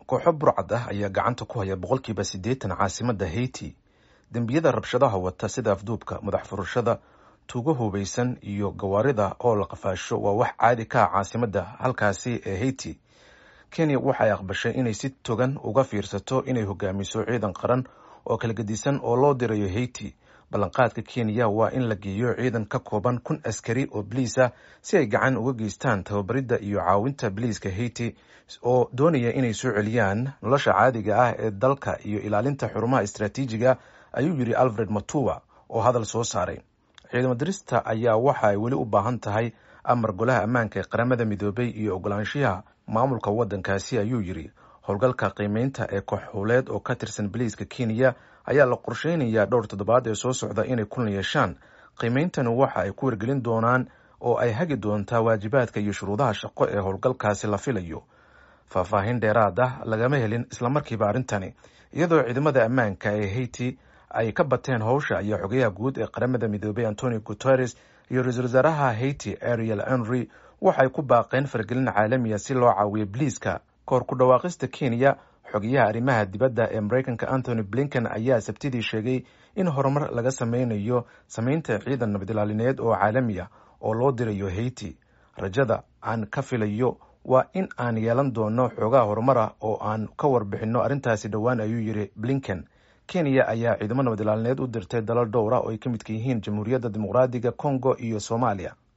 kooxo burcad ah ayaa gacanta ku haya boqolkiiba siddeetan caasimadda haiti dembiyada rabshadaha wata sida afduubka madax furashada tuugo hubaysan iyo gawaarida oo la qafaasho waa wax caadi ka ah caasimadda halkaasi ee haiti kenya waxay aqbashay inay si togan uga fiirsato inay hogaamiso ciidan qaran oo kala gedisan oo loo dirayo haiti ballanqaadka kenya waa in la geeyo ciidan ka kooban kun askari oo biliis ah si ay gacan uga geystaan tababaridda iyo caawinta biliiska haiti oo doonaya inay soo celiyaan nolosha caadiga ah ee dalka iyo ilaalinta xurumaha istraatiijiga ayuu yidhi alfred matuwa oo hadal soo saaray ciidamo dirista ayaa waxa ay weli u baahan tahay amar golaha ammaanka ee qaramada midoobay iyo ogolaanshiyaha maamulka waddankaasi ayuu yidhi howlgalka qiimeynta ee kooxhuleed oo ka tirsan biliiska kenya ayaa la qorsheynayaa dhowr toddobaad ee soo socda inay kulan yeeshaan qiimeyntani waxa ay ku wargelin doonaan oo ay hagi doontaa waajibaadka iyo shuruudaha shaqo ee howlgalkaasi la filayo faahfaahin dheeraad ah lagama helin islamarkiiba arrintani iyadoo ciidamada ammaanka ee haiti ay ka bateen howsha ayaa xogayaha guud ee qaramada midoobay antonio guteres iyo ra-iisul wasaaraha haiti ariel henry waxay ku baaqeen fargelin caalamiya si loo caawiyo biliiska kahor ku dhawaaqista kenya xogayaha arrimaha dibadda ee mareykanka anthony blinken ayaa sabtidii sheegay in horumar laga sameynayo sameynta ciidan nabadilaalineed oo caalami ah oo loo dirayo haiti rajada aan ka filayo waa in aan yeelan doono xoogaha horumar ah oo aan ka warbixinno arrintaasi dhowaan ayuu yidhi blinken kenya ayaa ciidamo nabadilaalineed u dirtay dalal dhowra oo ay ka midka yihiin jamhuuriyadda dimuqraadiga congo iyo soomaaliya